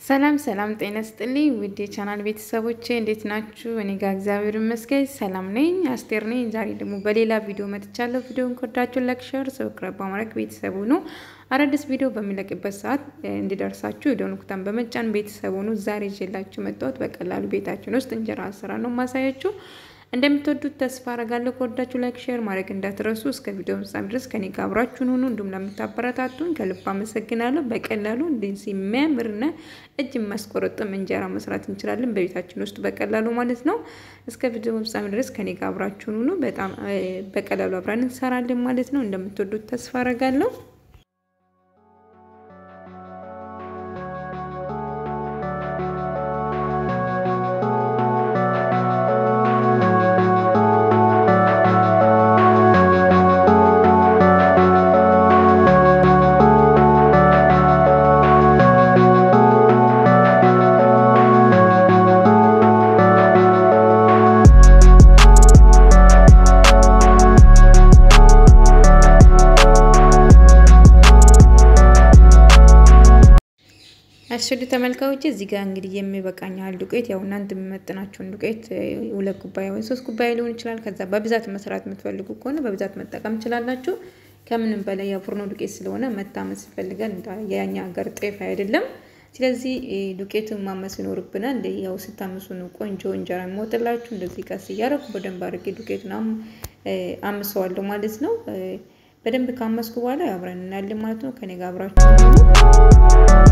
ሰላም ሰላም፣ ጤና ስጥልኝ ውድ የቻናል ቤተሰቦቼ እንዴት ናችሁ? እኔ ጋር እግዚአብሔር ይመስገን ሰላም ነኝ። አስቴር ነኝ። ዛሬ ደግሞ በሌላ ቪዲዮ መጥቻለሁ። ቪዲዮን ከወዳችሁ ላይክ፣ ሼር፣ ሰብስክራይብ በማድረግ ቤተሰቡ ነው አዳዲስ ቪዲዮ በሚለቅበት ሰዓት እንዲደርሳችሁ የደወል ምልክቱን በመጫን ቤተሰቡ ነው። ዛሬ ይዤላችሁ መጣሁት በቀላሉ ቤታችን ውስጥ እንጀራ አሰራር ነው ማሳያችሁ። እንደምትወዱት ተስፋ አረጋለሁ። ከወዳችሁ ላይክ ሼር ማድረግ እንዳትረሱ። እስከ ቪዲዮ ፍጻሜ ድረስ ከኔ ጋር አብራችሁን ሁኑ። እንዲሁም ለምታበረታቱን ከልብ አመሰግናለሁ። በቀላሉ እንደዚህ የሚያምርና እጅ የሚያስቆረጥም እንጀራ መስራት እንችላለን በቤታችን ውስጥ በቀላሉ ማለት ነው። እስከ ቪዲዮ ፍጻሜ ድረስ ከኔ ጋር አብራችሁን ሁኑ። በጣም በቀላሉ አብረን እንሰራለን ማለት ነው። እንደምትወዱት ተስፋ አረጋለሁ። አሽዱ ተመልካዮች እዚህ ጋር እንግዲህ የሚበቃኝ ያህል ዱቄት ያው እናንተ የሚመጥናቸውን ዱቄት ሁለት ኩባያ ወይ ሶስት ኩባያ ሊሆን ይችላል። ከዛ በብዛት መስራት የምትፈልጉ ከሆነ በብዛት መጠቀም ትችላላችሁ። ከምንም በላይ ያው ፉርኖ ዱቄት ስለሆነ መታመስ ይፈልጋል። የኛ ሀገር ጤፍ አይደለም። ስለዚህ ዱቄቱን ማመስ ይኖርብናል። ያው ስታምሱ ነው ቆንጆ እንጀራ የሚወጥላችሁ። እንደዚህ ቀስ እያደረኩ በደንብ አድርጌ ዱቄቱን አምሰዋለሁ ማለት ነው። በደንብ ካመስኩ በኋላ አብረን እናያለን ማለት ነው። ከኔ ጋር አብራችሁ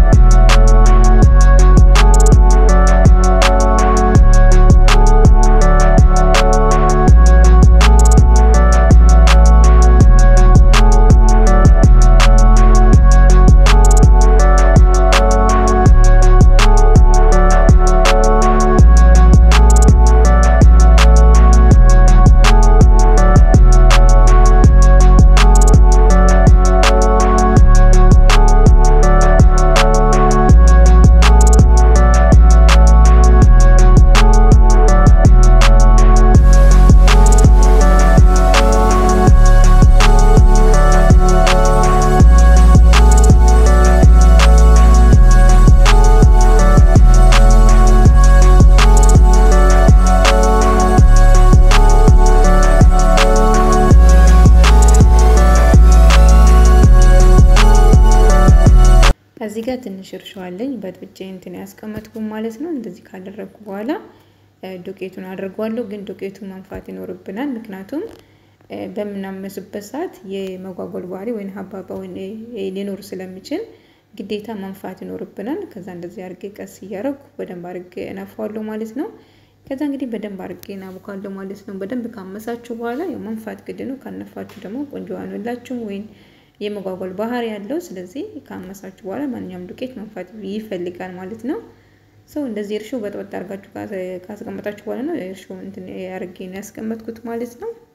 እዚህ ጋር ትንሽ እርሾ አለኝ በጥብጬ እንትን ያስቀመጥኩ ማለት ነው። እንደዚህ ካደረግኩ በኋላ ዱቄቱን አድርጓለሁ። ግን ዱቄቱን መንፋት ይኖርብናል። ምክንያቱም በምናመስበት ሰዓት የመጓጓል ባህሪ ወይም ሀባባ ሊኖር ስለሚችል ግዴታ መንፋት ይኖርብናል። ከዛ እንደዚህ አድርጌ ቀስ እያደረጉ በደንብ አድርጌ እነፋዋለሁ ማለት ነው። ከዛ እንግዲህ በደንብ አድርጌ እናቡካለሁ ማለት ነው። በደንብ ካመሳችሁ በኋላ መንፋት ግድ ነው። ካነፋችሁ ደግሞ ቆንጆ አንላችሁም ወይም የመጓጓል ባህሪ ያለው። ስለዚህ ካመሳችሁ በኋላ ማንኛውም ዱቄት መንፋት ይፈልጋል ማለት ነው። ሰው እንደዚህ እርሾ በጥበጥ አድርጋችሁ ካስቀመጣችሁ በኋላ ነው እርሾ እንትን አድርጌ ነው ያስቀመጥኩት ማለት ነው።